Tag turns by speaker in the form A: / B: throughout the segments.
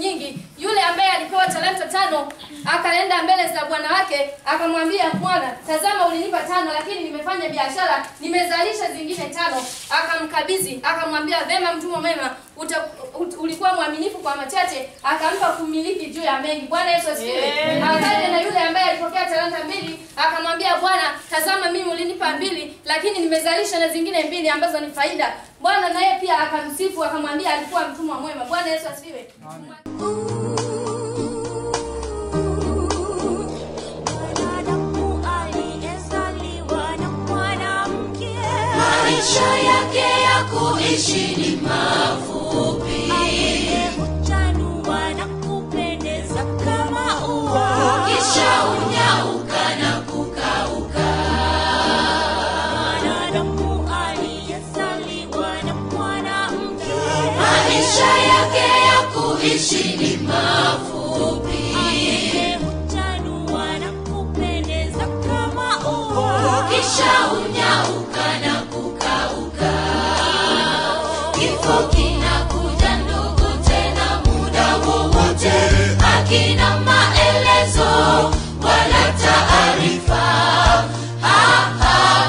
A: nyingi. Yule ambaye alipewa talanta tano akaenda mbele za bwana wake akamwambia, bwana, tazama, ulinipa tano, lakini nimefanya biashara, nimezalisha zingine tano. Akamkabidhi, akamwambia, vema, mtumwa mwema, uta, ut, ulikuwa mwaminifu kwa machache, akampa kumiliki juu ya mengi. Bwana Yesu asifiwe. Akaja na yule ambaye alipokea talanta mbili, akamwambia, bwana, tazama, mimi ulinipa mbili, lakini nimezalisha na zingine mbili ambazo ni faida. Bwana naye pia akamsifu, akamwambia alikuwa mtumwa mwema. Bwana Yesu asifiwe.
B: Mwanadamu aliyezaliwa na mwanamke
C: maisha yake ya kuishi ni mafupi
B: huchanua na kupendeza kama ua.
C: kisha unyauka na kukauka
B: Mwanadamu aliyezaliwa na mwanamke
C: maisha yake ya kuishi ni mafupi
B: huchanua na kupendeza kama ua.
C: kisha unyauka na kukauka kifo kinakuja ndugu tena muda wowote akina maelezo wala taarifa Ha, ha,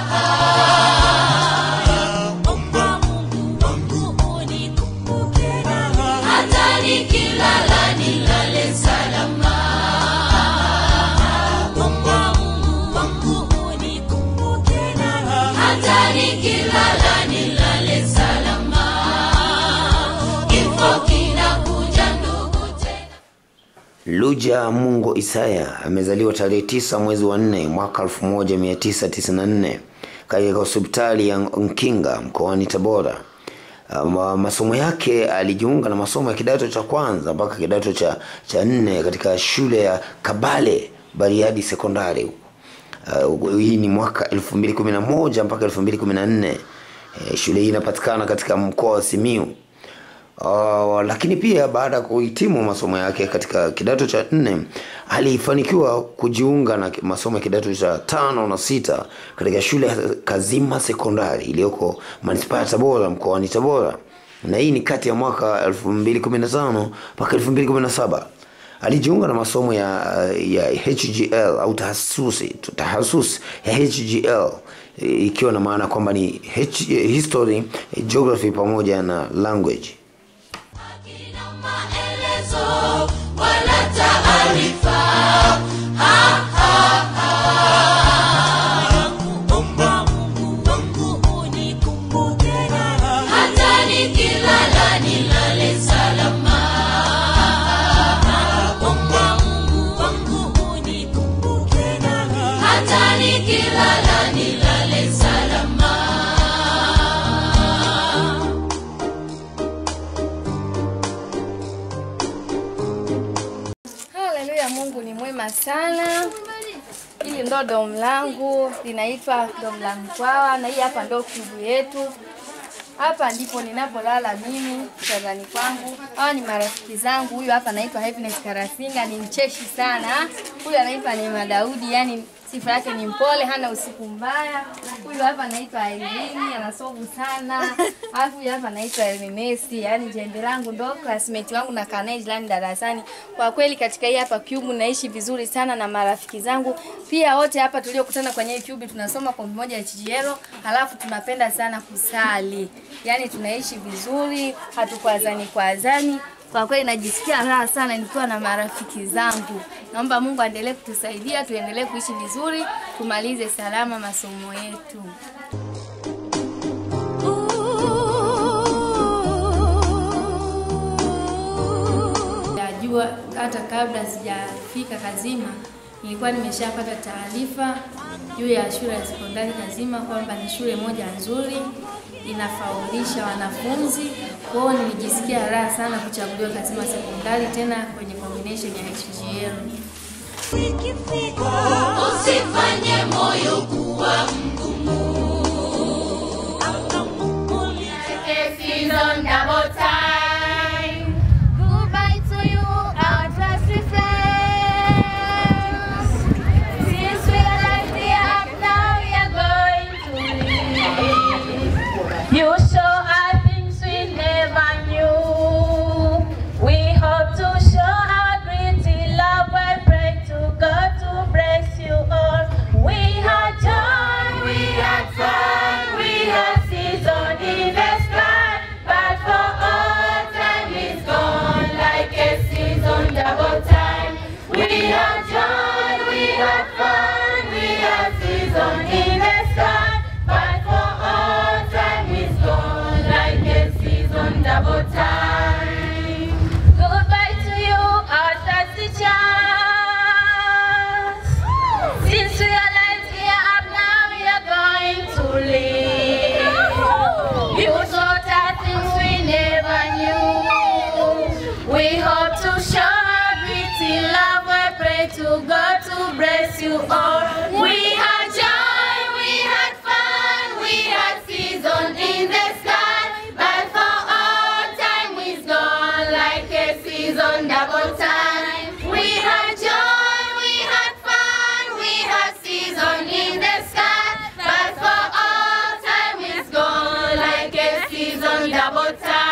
C: ha.
B: Omba Mungu wangu unikumbuke nami.
C: hata nikilala nilale salama
B: Omba Mungu wangu unikumbuke nami.
C: hata nikilala nilale salama kifo kinakuja ndugu tena
D: Luja Mungo Isaya amezaliwa tarehe tisa mwezi wa nne mwaka 1994 katika hospitali ya Nkinga mkoani Tabora. Um, masomo yake alijiunga na masomo ya kidato cha kwanza mpaka kidato cha, cha nne katika shule ya Kabale Bariadi Sekondari. Uh, hii ni mwaka 2011 mpaka 2014. Eh, shule hii inapatikana katika mkoa wa Simiyu. Uh, lakini pia baada ya kuhitimu masomo yake katika kidato cha nne alifanikiwa kujiunga na masomo ya kidato cha tano na sita katika shule ya Kazima Sekondari iliyoko manispaa ya Tabora mkoani Tabora, na hii ni kati ya mwaka 2015 mpaka 2017. Alijiunga na masomo ya, ya HGL au tahasusi tahasusi ya HGL ikiwa na maana kwamba ni H, history, geography pamoja na language.
C: Hakina maelezo wala taarifa Ha, ha, ha.
B: Omba Mungu wangu unikumbuke nami.
C: hata nikilala nilale salama
B: Omba Mungu wangu unikumbuke nami.
C: hata nikilala nilale salama
A: Haleluya, Mungu ni mwema sana. Hili ndo domu langu linaitwa domu la Mkwawa, na hii hapa ndo kubu yetu. Hapa ndipo ninapolala mimi kitandani kwangu. Hawa ni marafiki zangu. Huyu hapa anaitwa Happiness Karasinga, ni mcheshi sana. Huyu anaitwa Neema Daudi, yani sifa yake ni mpole, hana usiku mbaya. Huyu hapa anaitwa Irene, anasovu sana. Alafu huyu hapa anaitwa Ernesti, yani jembe langu ndo classmate wangu na kanae jirani darasani. Kwa kweli katika hii hapa cube naishi vizuri sana na marafiki zangu. Pia wote hapa tuliokutana kwenye hii cube tunasoma kwa moja ya chijielo, halafu tunapenda sana kusali. Yani tunaishi vizuri, hatukwazani kwazani. Kwa kweli najisikia raha sana nikiwa na marafiki zangu. Naomba Mungu aendelee kutusaidia, tuendelee kuishi vizuri, tumalize salama masomo yetu. Najua hata kabla sijafika Kazima nilikuwa nimeshapata taarifa juu ya shule ya sekondari Kazima kwamba ni shule moja nzuri inafaulisha wanafunzi. Kwa hiyo nilijisikia raha sana kuchaguliwa Kazima sekondari tena kwenye combination ya HGL.
B: Ikifika
C: usifanye moyo kuwa mgumu
A: Season double time. Goodbye to you, our trusty friends. Since we are like the up, now we are going to leave. You show us things we never knew. We hope to season double time. We had joy, we had fun, we had season in the sky. But for all time is gone like a season double time.